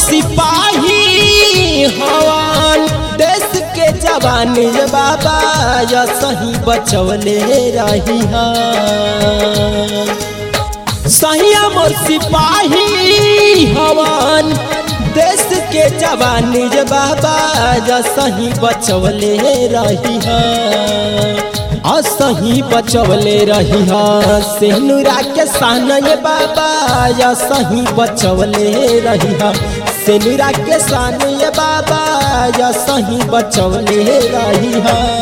सिपाही हवन देश के जवान ये बाबा या सही बचवले रही सही मोर सिपाही हवन देश के जवान ये बाबा या सही बचवले रही असही बचवले रही सेनुरा के सान ये बाबा या सही बचवले रही सेनुरा के सान ये बाबा या सही बचवले रही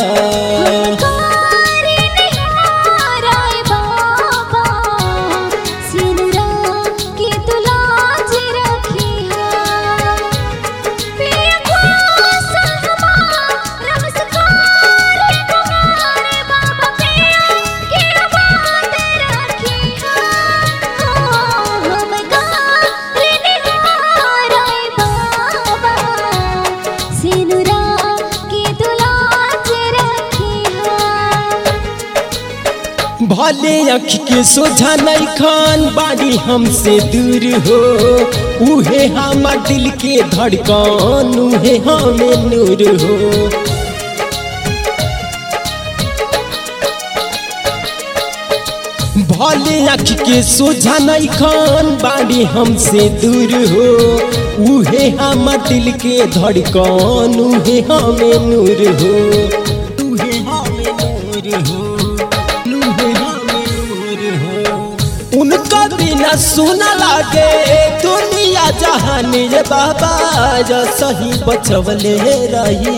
कारी निहाराय बाबा सिनुरा की तुलाज रखी है पिया को सहमा नमस्कार तुम्हारे बाबा पिया की बात रखी है हम कारी निहाराय बाबा सिनुरा की तुलाज रखी है भले अख के सोझा नहीं खान बाड़ी हमसे दूर हो उहे हमार दिल के धड़कन उहे हमें नूर हो भले अख के सोझा नहीं खान बाड़ी हमसे दूर हो उहे हमार दिल के धड़कन उहे हमें नूर हो उहे हमें नूर हो उहे हमें नूर हो उनका बिना सुना लागे दुनिया जहान ये बाबा जो सही बचवले रही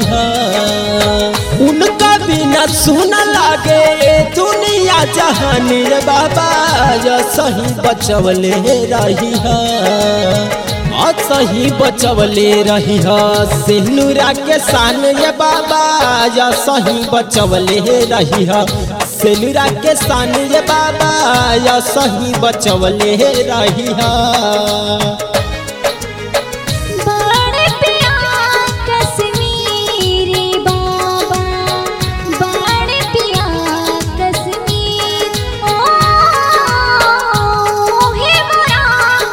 उनका बिना सुना लागे दुनिया जहान ये बाबा जो सही बचवले रही और सही बचवले रही सिनुरा के सान ये बाबा या सही बचवले रही सेनुरा के सान ये बाबा या सही बचवले रही बड़े पिया कश्मीरी बाबा बड़े पिया कश्मीर ओ हे मोरा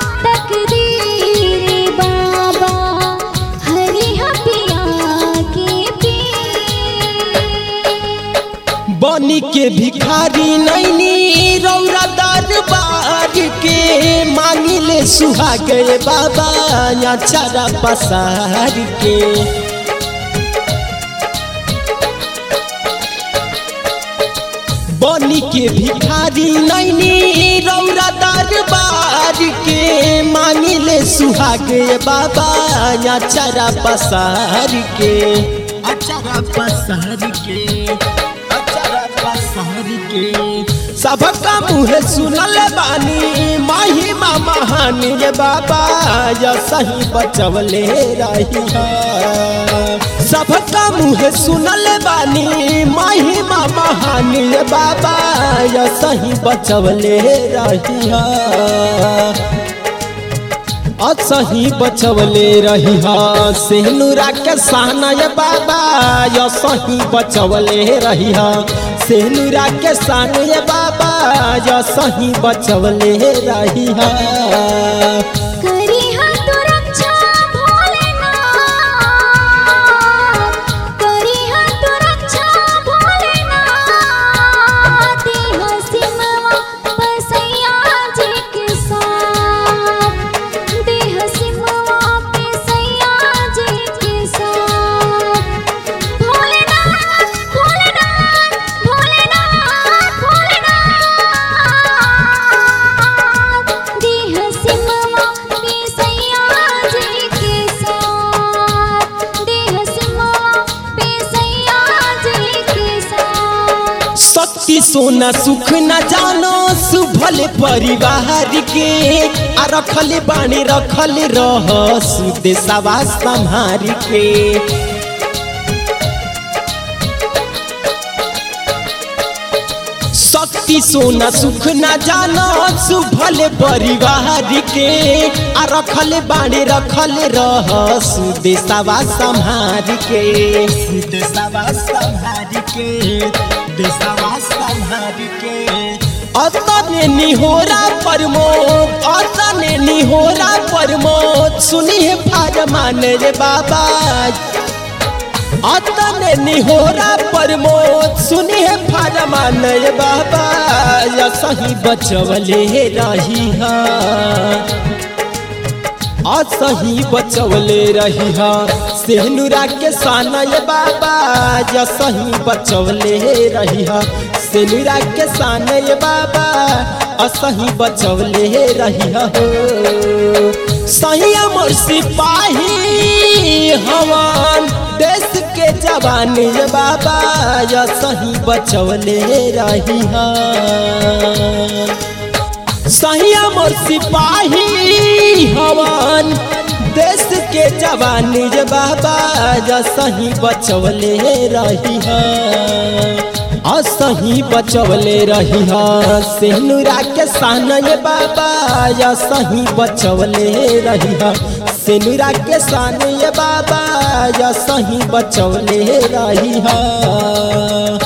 तकदीर बाबा हरि पिया के पीर बनी के भिखारी नैनी रौरा दरबार के मांगिले सुहा गए बाबा या चारा पसार के बनी के भिखारी नैनी रौरा दरबार के मांगिले सुहा गए बाबा या चारा पसार के अचारा पसार के अचारा पसार के सबका मुँह सुनल बानी माही महान ये बाबा या सही बचवले रही सबका मुँह सुनल बानी माही महान ये बाबा या सही बचवले रही असही बचवले रही सेनुरा के सहना ये बाबा या सही बचवले रही सेनुरा के सान ये बाबा या सही बचवले रही करी हाथ रक्षा भोलेनाथ करी हाथ रक्षा भोलेनाथ देह सिमवा बसैया जी के साथ देह सिमवा बसैया जी के साथ भोलेनाथ भोलेनाथ भोलेनाथ भोलेनाथ देह सिमवा बसैया जी के साथ देह सिमवा बसैया जी के साथ शक्ति सोना सुख न जानो सुभल परिवार के आ रखल बाणी रखल रह सुदेशवा संहार के शक्ति सोना सुख न जानो सुभल परिवार के आ रखल बाणी रखल रह सुदेशवा संहार के सुदेशवा संहार के देशवा संहार के अतन अतने निहोरा प्रमोद अतने निहोरा प्रमोद सुनिए फरमान रे बाबा अतने निहोरा प्रमोद सुनिए फरमान रे बाबा या सही बचवले रही हा असही बचवले रही हा सेनुरा के सानय बाबा या सही बचवले रही हा सेनुरा के सानय बाबा असही बचवले रही हा हो सही अमर सिपाही हवान देश के जवान ये बाबा या सही बचवले रही हा सही अमर सिपाही हवान देश के जवान जे बाबा जा सही बचवले रही असही बचवले रही सेनुरा के सान ये बाबा या सही बचवले रही सेनुरा के सान ये बाबा या सही बचवले रही